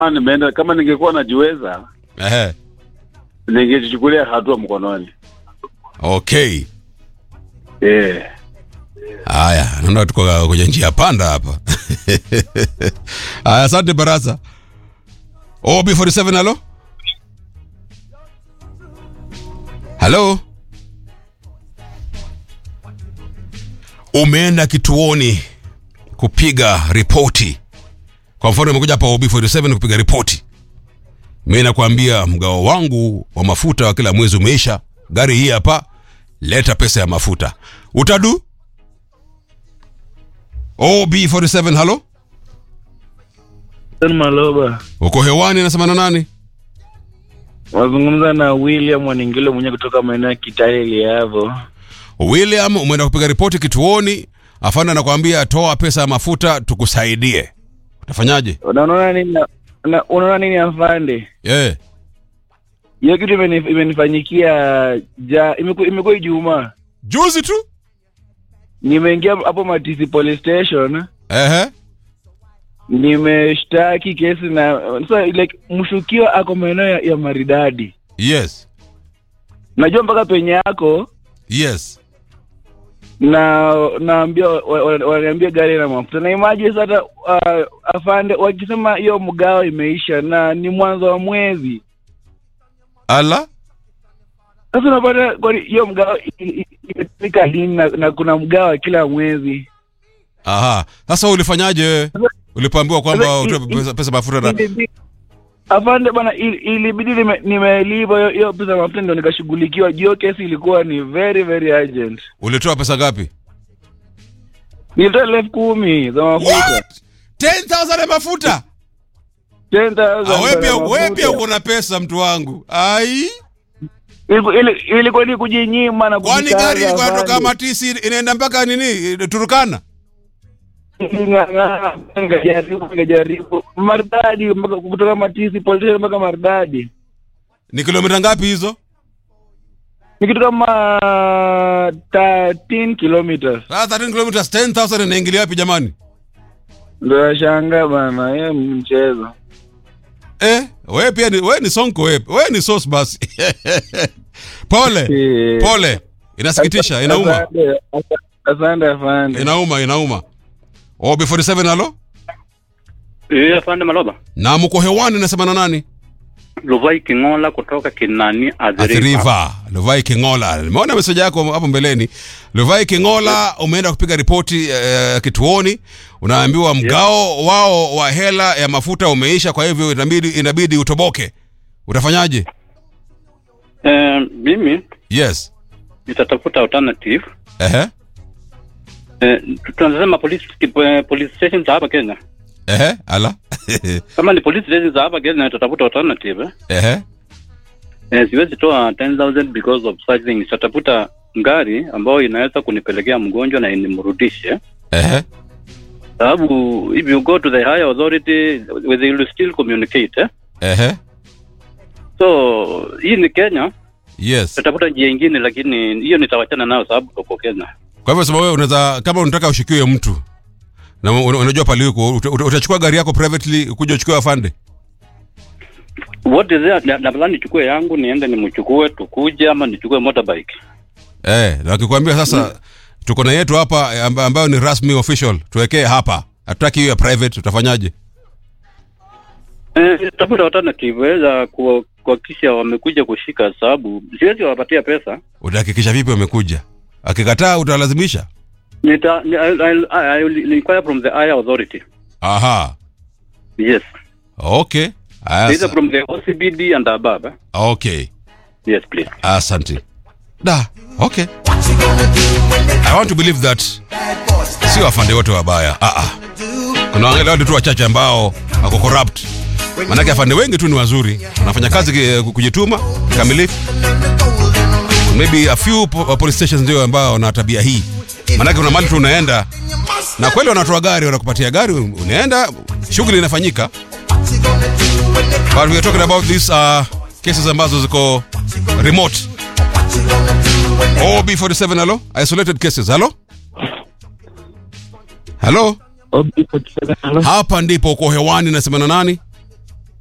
kama nimeenda kama ningekuwa najiweza Ehe. ningejichukulia hatua mkononi. Okay. Eh. Haya, naona tuko kwenye njia panda hapa. Haya, asante Barasa. OB47 halo? Halo? Umeenda kituoni kupiga ripoti. Kwa mfano umekuja hapa OB47 kupiga ripoti. Mimi nakwambia mgao wangu wa mafuta wa kila mwezi umeisha. Gari hii hapa, leta pesa ya mafuta. Utadu? OB47 halo? Maloba Uko hewani nasema na nani? wazungumza na William Waningilo mwenyewe kutoka maeneo ya Kitale Liavo. William, umeenda kupiga ripoti kituoni, afande anakuambia toa pesa ya mafuta tukusaidie. Utafanyaje? Na Unaona nini? na- Unaona nini afande? Eh, Hiyo kitu imeni- imenifanyikia ja imeku- imekuwa Ijumaa. juzi tu. Nimeingia hapo Matisi police station, Ehe. nimeshtaki kesi na sasa like mshukiwa ako maeneo ya, ya Maridadi. Yes. Najua mpaka penye yako Yes. na naambia wa- wa- wananiambia gari na mafuta na imagine sasa uh, afande wakisema hiyo mgao imeisha na ni mwanzo wa mwezi Ala? sasa unapata kwani hiyo mgao i- i- imetumika lini na, na kuna mgao kila mwezi Aha. Sasa ulifanyaje wewe? Ulipoambiwa kwamba Sasa, utoe i- pesa, pesa mafuta na Ilibi- afande bana ili- ilibidi nime- nimelipa hiyo- hiyo pesa ya mafuta ndio nikashughulikiwa juu hiyo kesi ilikuwa ni very very urgent ulitoa pesa ngapi? nilitoa elfu kumi za mafuta What? 10,000 ya mafuta? 10,000 Ah, wewe pia za wewe pia mafuta. uko na pesa mtu wangu. Ai. Iliku- ili- ilikuwa ni kujinyima na Kwani kujikaza, gari ilikuwa inatoka afande. Matisi inaenda mpaka nini? Turukana? Ng'ang'ana, ngajaribu ngajaribu maridadi mpaka kutoka matisi politisha mpaka maridadi Ni kilomita ngapi hizo? ni kitu kama 13 kilometers Sasa 13 kilometers 10,000 inaingilia wapi jamani? ndo yashanga bana hiyo ni mchezo Eh, wewe pia ni wewe ni sonko wewe. Wewe ni sauce basi. pole. Eh. Pole. Inasikitisha, inauma. Asante, asa- asante afande Inauma, inauma. Oh, B47 halo? Eh, afande Maloba. Na mko hewani nasema na nani? Luvai Kingola kutoka Kinani Athiriva. Athiriva, Luvai Kingola. Nimeona meseji yako hapo mbeleni. Luvai Kingola, umeenda kupiga ripoti eh, kituoni, unaambiwa mgao wao wa hela ya mafuta umeisha, kwa hivyo inabidi inabidi utoboke. Utafanyaje? Eh, mimi Yes. nitatafuta alternative. Ehe. Eh, tunasema police eh, police station za hapa Kenya. Ehe, ala. Kama ni police station za hapa Kenya nitatafuta alternative. Eh. Ehe. Eh, siwezi toa 10000 because of such things. Nitatafuta ngari ambayo inaweza kunipelekea mgonjwa na inimrudishe. Ehe. Sababu if you go to the higher authority they will still communicate. Eh? Ehe. So hii ni Kenya, Yes. tutafuta njia ingine, lakini hiyo nitawachana nayo sababu tuko Kenya. Kwa hivyo sababu wewe unaweza kama unataka ushikiwe mtu na un- unajua pale yuko uta- uta- utachukua gari yako privately kuja uchukue afande. What is there? Na- Labda nichukue yangu niende nimchukue tukuje, ama nichukue motorbike. Eh, na wakikwambia sasa tuko na yetu hapa eh, amba- ambayo ni rasmi official, tuwekee hapa. Hatutaki hiyo ya private, utafanyaje? Eh, tafuta alternative weza ku- kuhakikisha wamekuja kushika, sababu siwezi wapatia pesa. Utahakikisha vipi wamekuja? Akikataa utalazimisha? Nita, ni- I'll, I'll, I will inquire from the higher authority. Aha. Yes. Okay. Aya, Either sa- from the OCBD and above. eh? Okay. Yes, please. Asante. Da. Okay. I want to believe that sio afande wote wabaya. Ah ah. Kuna wale wale tu wachache ambao wako corrupt. Manake afande wengi tu ni wazuri, wanafanya kazi ki- kujituma kikamilifu. Maybe a few po- police stations ndio ambao wana tabia hii. Manake kuna mali tu unaenda na kweli wanatoa gari, wanakupatia gari, unaenda, shughuli inafanyika. But we are talking about these uh, cases ambazo ziko remote. OB47 hello? Isolated cases. Hello? Hello? Hapa ndipo uko hewani nasema na nani?